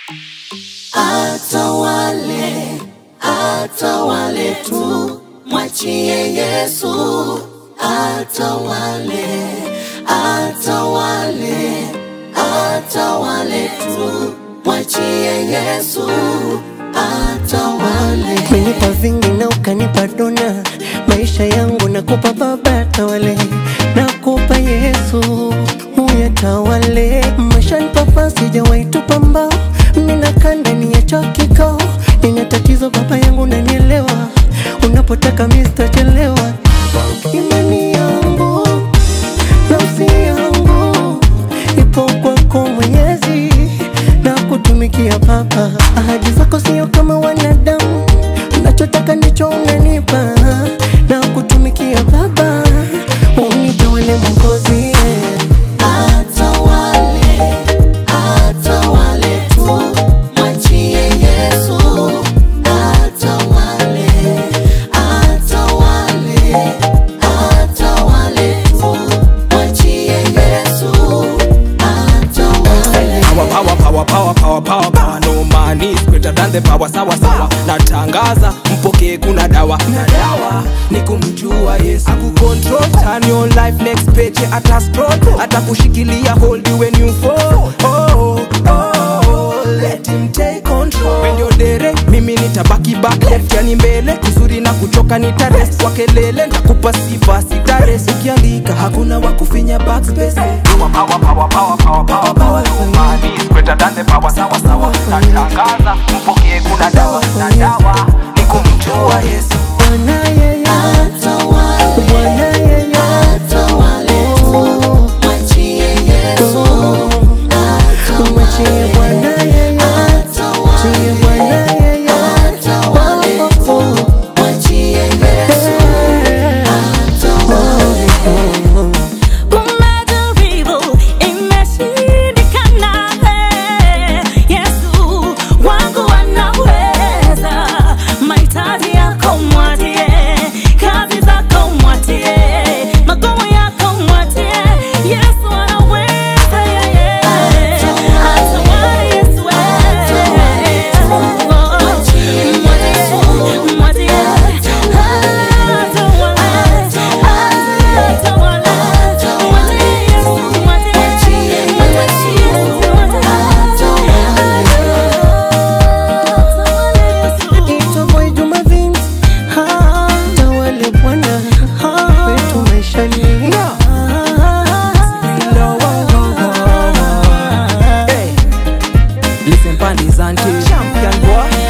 atawale, atawale tu, mwachie Yesu atawale, atawale, atawale tu, mwachie Yesu atawale. Umenipa vingi na ukanipa dona, maisha yangu nakupa Baba tawale, nakupa Yesu uyatawale. Maishani papa sijawahi tupa mbao, ninakaa ndani ya choo kikao, nina tatizo Baba yangu nanielewa, unapotaka mimi sitachelewa. Imani yangu nafsi yangu ipo kwako Mwenyezi, na kutumikia Baba. Ahadi zako sio kama wanadamu, unachotaka ndicho unanipa, na kutumikia Baba, unitawale Mwokozi. Atawale, atawale tu, mwachie Yesu atawale, atawale, atawale tu, mwachie Yesu atawale. Power, power, power, power, power, power, power. No man is greater than the power. Sawa sawa, natangaza mpokee, kuna dawa na dawa ni kumjua Yesu. Akucontrol, turn your life next page, ata scroll, atakushikilia hold you when you fall. Oh, oh, let him take control. When you're dere, mimi nitabaki back left, yani mbele kuzuri na kuchoka nitarest kwa kelele, nitakupa sifa sitarest. Ukiandika hakuna wa kufinya backspace. You are power, power, power, power, power, power. No man is greater than the power. Sawa sawa, natangaza mpokee, kuna dawa na dawa ni kumjua Yesu. Bwana yeye, Atawale, Bwana yeye, atawale tu, mwachie Yesu umwachie Bwana yeye, atawale, achie Bwana yeye, atawale tu, mwachie Yesu atawale. Umejaribu, imeshindikana. Yesu wangu anaweza. Mahitaji yako mwatie, kazi zako mwatie, magumu yako mwatie. Yesu anaweza, yeye. Atawale Yesu, mwatie, mwatie. Itwa Boy Juma Vince, tawale Bwana wetu maishani. Hey. Listen, Pandis Auntie, champion boy.